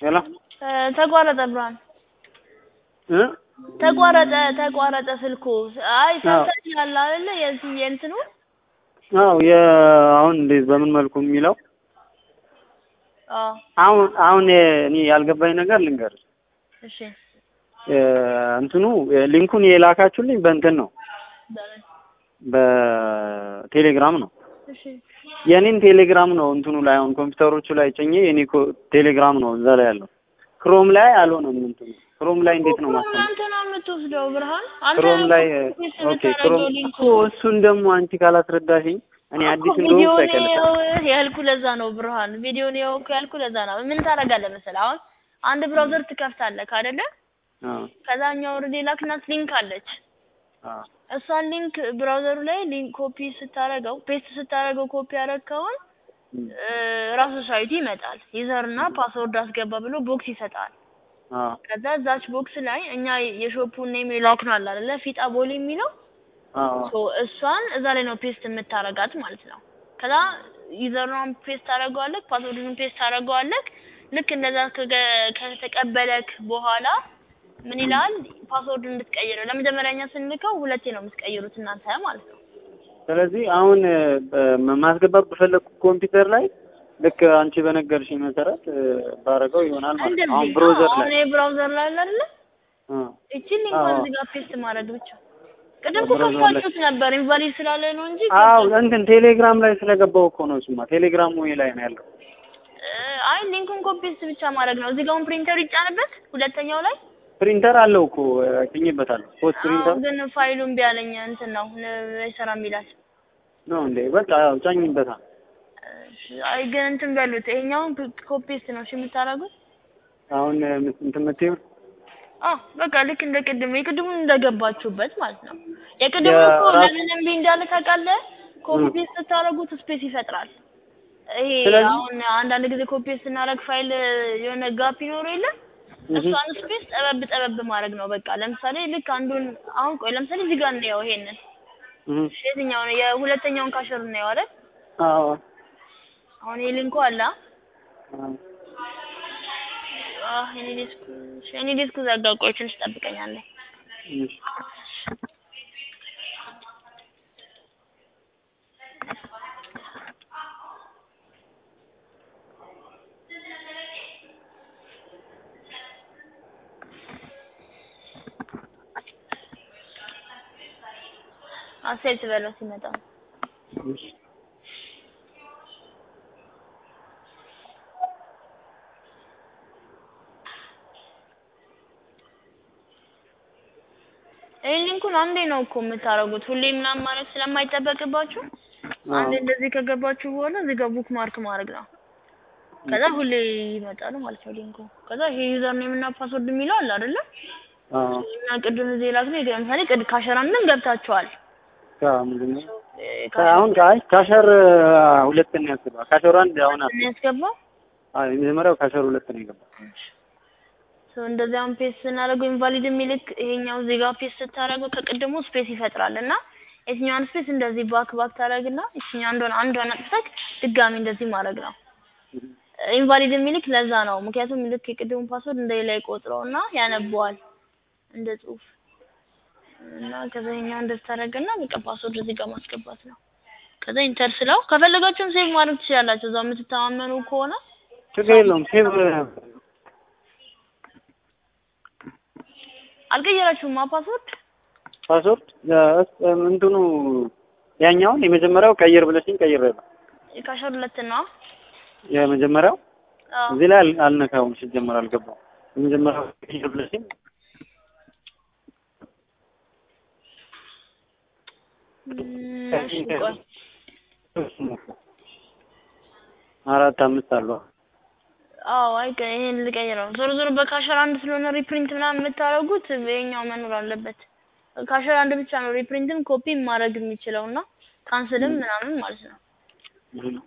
ሄሎ እ ተቋረጠ ብርሃን እ ተቋረጠ ተቋረጠ ስልኩ። አይ ሰምተኛል አይደለ? የዚህ የእንትኑ አዎ የ አሁን እንዴት በምን መልኩ የሚለው አዎ አሁን አሁን እኔ ያልገባኝ ነገር ልንገርሽ እሺ እ እንትኑ ሊንኩን የላካችሁልኝ በእንትን ነው በምን በቴሌግራም ነው እሺ የኔን ቴሌግራም ነው እንትኑ ላይ አሁን ኮምፒውተሮቹ ላይ ጭኜ የኔ ኮ- ቴሌግራም ነው እዛ ላይ ያለው ክሮም ላይ አልሆነም እንትኑ ክሮም ላይ እንዴት ነው ክሮም ማስተማር አንተ ነው የምትወስደው ብርሃን። አንተ ክሮም ላይ ኮፒ ኦኬ የምታደርገው ክሮም ሊንኩ እኮ እሱን ደግሞ አንቺ ካላስረዳሽኝ እኔ አዲስ እኮ እንደሆንኩ ቪዲዮውን ታውቂያለሽ ይኸው ያልኩ ለዛ ነው ብርሃን። ቪዲዮውን ይኸው እኮ ያልኩ ለዛ ነው። ምን ታደርጋለህ መሰለህ? አሁን አንድ ብራውዘር ትከፍታለህ አይደለ? አዎ ከዛኛው ወርድ ላክናት ሊንክ አለች። አዎ እሷን ሊንክ ብራውዘሩ ላይ ሊንክ ኮፒ ስታደርገው ፔስት ስታደርገው ኮፒ ያደረግከውን እም፣ እ፣ ራሱ ሳይቱ ይመጣል። ዩዘር እና ፓስወርድ አስገባ ብሎ ቦክስ ይሰጣል። አዎ ከዛ እዛች ቦክስ ላይ እኛ የሾፑን ኔም ይላክናል አይደለ? ፊጣ ቦሌ የሚለው አዎ ሶ እሷን እዛ ላይ ነው ፔስት የምታረጋት ማለት ነው። ከዛ ዩዘርኗን ፔስት ታደርገዋለህ፣ ፓስወርዱን ፔስት ታደርገዋለህ። ልክ እንደዛ ከገ- ከተቀበለክ በኋላ ምን ይላል? ፓስወርዱን እንድትቀይረው ለመጀመሪያኛ ስንልከው ሁለቴ ነው የምትቀይሩት እናንተ ማለት ነው። ስለዚህ አሁን እ፣ ማስገባት በፈለግኩ ኮምፒውተር ላይ ልክ አንቺ በነገርሽኝ መሰረት እ፣ ባረገው ይሆናል ማለት ነው። አሁን እንደዚህ ብሮዘር አሁን ላይ ይሄ ብራውዘር ላይ አለ አይደለ? አ፣ እቺን ሊንኳን አዎ። እዚህ ጋር ፔስት ማድረግ ብቻ። ቅድም እኮ ብራውዘር ላይ ከፍታችሁት ነበር ኢንቫሊድ ስላለ ነው እንጂ አዎ እንትን ቴሌግራም ላይ ስለገባው እኮ ነው እሱማ ቴሌግራም ወይ ላይ ነው ያለው። እ፣ አይ ሊንኩን ኮፒ ፔስት ብቻ ማድረግ ነው። እዚህ ጋር አሁን ፕሪንተር ይጫንበት ሁለተኛው ላይ ፕሪንተር አለው እኮ ጭኝበታለሁ። ፖስት አዎ ፕሪንተር ግን ፋይሉን ቢያለኝ እንትን ነው አይሰራም ይላል። ነው እንዴ? በቃ ያው ጫኝበታል። አይ ግን እንትን በሉት ይሄኛውን ኮፒ ፔስት ነው እሺ የምታደርጉት። አሁን እ፣ እንትን የምትይው አዎ በቃ ልክ እንደ ቅድሙ የቅድሙን እንደገባችሁበት ማለት ነው። የቅድሙ እኮ የራሱ- ለምን እምቢ እንዳለ ታውቃለህ? ኮፒ ም። ፔስት ስታደርጉት ስፔስ ይፈጥራል። ይሄ ስለዚህ- አሁን አንዳንድ ጊዜ ኮፒ ፔስት ስናደርግ ፋይል የሆነ ጋፕ ይኖረው የለ እህ፣ እሷን ስፔስ ጠበብ ጠበብ ማድረግ ነው በቃ። ለምሳሌ ልክ አንዱን አሁን ቆይ ለምሳሌ እዚህ ጋር እንየው ይሄንን እህ፣ የትኛውን የሁለተኛውን ካሸር እንየው አይደል? አዎ አሁን ይሄ ሊንኩ አለ አ? አዎ። አህ የኔ ዲስኩ እሺ፣ የኔ ዲስኩ ዘጋ። ቆይ ትንሽ ጠብቀኛለህ። እሺ። አሴት በለው ሲመጣ እሺ። ይሄን ሊንኩን አንዴ ነው እኮ የምታደርጉት ሁሌ ምናምን ማለት ስለማይጠበቅባችሁ አንዴ እንደዚህ ከገባችሁ በኋላ እዚህ ጋር ቡክ ማርክ ማድረግ ነው። ከዛ ሁሌ ይመጣል ማለት ነው ሊንኩ። ከዛ ይሄ ዩዘር ኔም እና ፓስወርድ የሚለው አለ አይደለ? አዎ እና ቅድም እዚህ ላክ ነው ለምሳሌ ቅድ ካሸራ ምን ገብታችኋል? ካ ምንድን ነው? እ፣ አሁን ካይ ካሸር ሁለት ነው ያስገባ። ካሸር አንድ አሁን ካሸራ ነው ያስገባው። አይ የመጀመሪያው ካሸር ሁለት ነው የገባ። ሶ እንደዚህ አሁን ፔስት ስናደርገው ኢንቫሊድ የሚልክ ይሄኛው እዚህ ጋር ፔስት ስታደርገው ከቅድሙ ስፔስ ይፈጥራል እና የትኛውን ስፔስ እንደዚህ ባክ ባክ ታደርግና የትኛው አንዷን አንዷን አጥፍተህ ድጋሚ እንደዚህ ማድረግ ነው። ኢንቫሊድ የሚልክ ለዛ ነው። ምክንያቱም ልክ የቅድሙን ፓስወርድ እንደሌላ ይቆጥረውና ያነበዋል እንደ ጽሁፍ እና ከዛ ይሄኛው እንደዚህ ታደርግና በቃ ፓስወርድ እዚህ ጋር ማስገባት ነው። ከዛ ኢንተር ስለው ከፈለጋችሁም ሴቭ ማድረግ ትችላላችሁ። እዛው የምትተማመኑ ከሆነ ችግር የለውም። ሴቭ አልቀየራችሁማ ፓስወርድ ፓስወርድ እ፣ እንትኑ ያኛውን የመጀመሪያው ቀይር ብለሽኝ ቀይሬያለሁ። የካሸር ሁለት ነው። የመጀመሪያው አዎ እዚህ ላይ አል- አልነካውም ሲጀመር አልገባም። የመጀመሪያው ቀይር ብለሽኝ እም፣ እሺ ቆይ አራት አምስት አሉ። አዎ አይ ቀ- ይሄን ልቀይረው። ዞሮ ዞሮ በካሸር አንድ ስለሆነ ሪፕሪንት ምናምን የምታደርጉት ይሄኛው መኖር አለበት። ካሸር አንድ ብቻ ነው ሪፕሪንትም ኮፒ ማድረግ የሚችለው እና ካንስልም ምናምን ማለት ነው። እህ።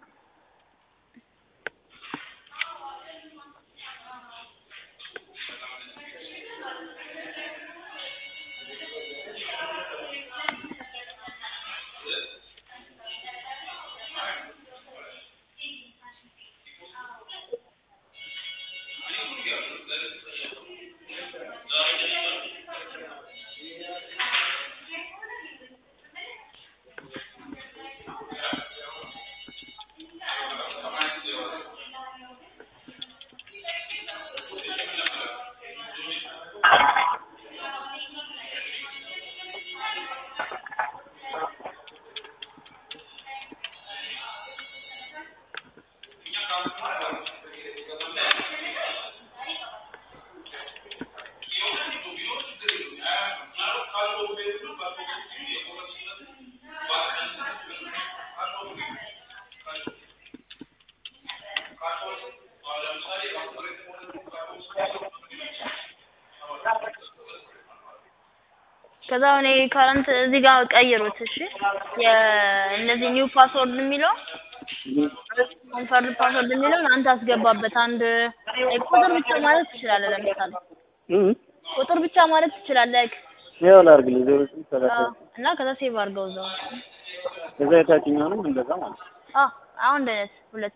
ከዛ እኔ ካረንት እዚህ ጋር ቀይሩት። እሺ የእነዚህ ኒው ፓስወርድ የሚለው ኮንፈርም ፓስወርድ የሚለውን አንተ አስገባበት። አንድ ቁጥር ብቻ ማለት ትችላለህ። ለምሳሌ እም ቁጥር ብቻ ማለት ትችላለህ። ያው ላድርግልህ ዜሮ ስምንት ሰላሳ አዎ፣ እና ከዛ ሴቭ አድርገው እዛው። ከዛ የታችኛውንም እንደዛ ማለት ነው። አዎ አሁን አንድ አይነት ሁለት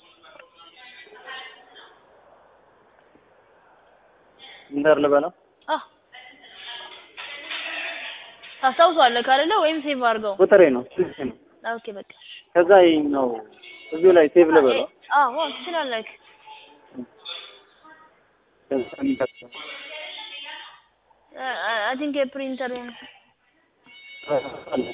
እንዳር ልበለው አዎ ታስታውሰዋለህ ካለለ ወይም ሴቭ አድርገው። ቁጥሬ ነው ስልኬ ነው። ኦኬ በቃ እሺ። ከዛ ይኸኛው እዚሁ ላይ ሴቭ ልበለው አዎ አዎ ትችላለህ። ከዛ የሚቀጥለው አይ ቲንክ የፕሪንተር አለ።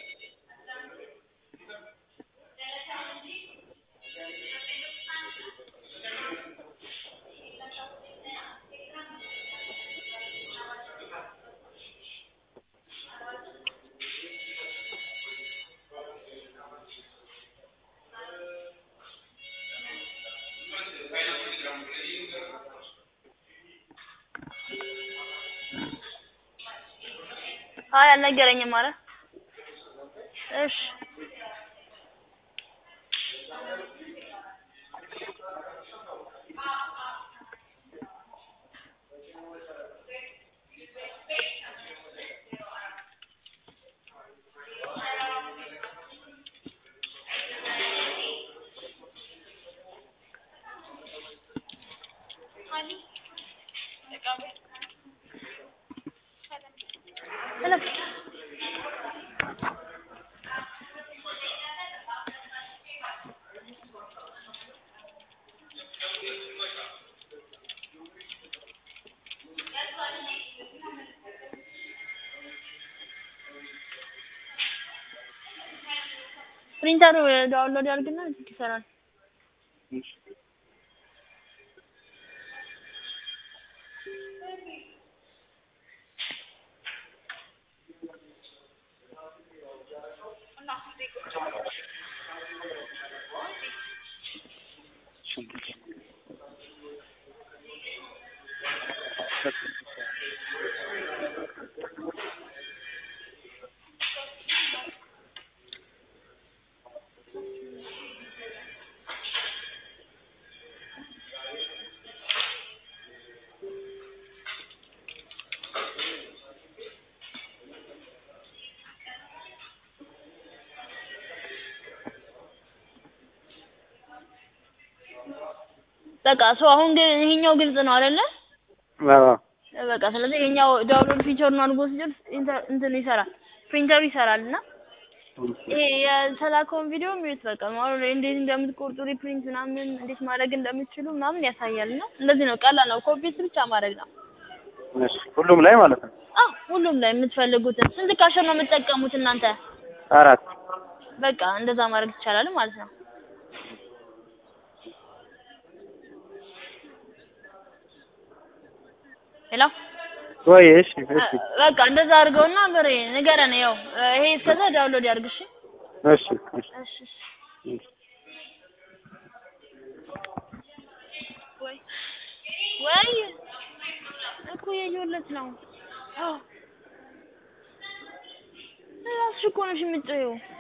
አይ አልነገረኝም ማለት እሺ እለፍ ፕሪንተሩ ዳውንሎድ ያድርግና ይሰራል። በቃ ሰው አሁን ግን ይሄኛው ግልጽ ነው አይደለ? አዎ በቃ ስለዚህ ይሄኛው ዳውንሎድ ፊቸሩን አድርጎ ሲጨርስ ኢንተር- እንትን ይሰራል ፕሪንተሩ ይሰራል እና ይሄ የተላከውን ቪዲዮ ሚዩት በቃ ማለት ነው። እንዴት እንደምትቆርጡ ሪፕሪንት ምናምን እንዴት ማድረግ እንደምትችሉ ምናምን ያሳያል እና እንደዚህ ነው። ቀላል ነው። ኮፒ ብቻ ማድረግ ነው። እሺ ሁሉም ላይ ማለት ነው። አዎ ሁሉም ላይ የምትፈልጉትን ስንት ካሸር ነው የምትጠቀሙት እናንተ? አራት በቃ እንደዛ ማድረግ ይቻላል ማለት ነው። ሄሎ ወይ እሺ እሺ በቃ እንደዛ አድርገውና ብሬ ንገረን። ያው ይሄ እስከዛ ዳውንሎድ ያድርግ። እሺ እሺ እሺ እሺ እሺ። ወይ ወይ እኮ የየሁለት ነው። አዎ እራስሽ እኮ ነሽ የምትጮይው።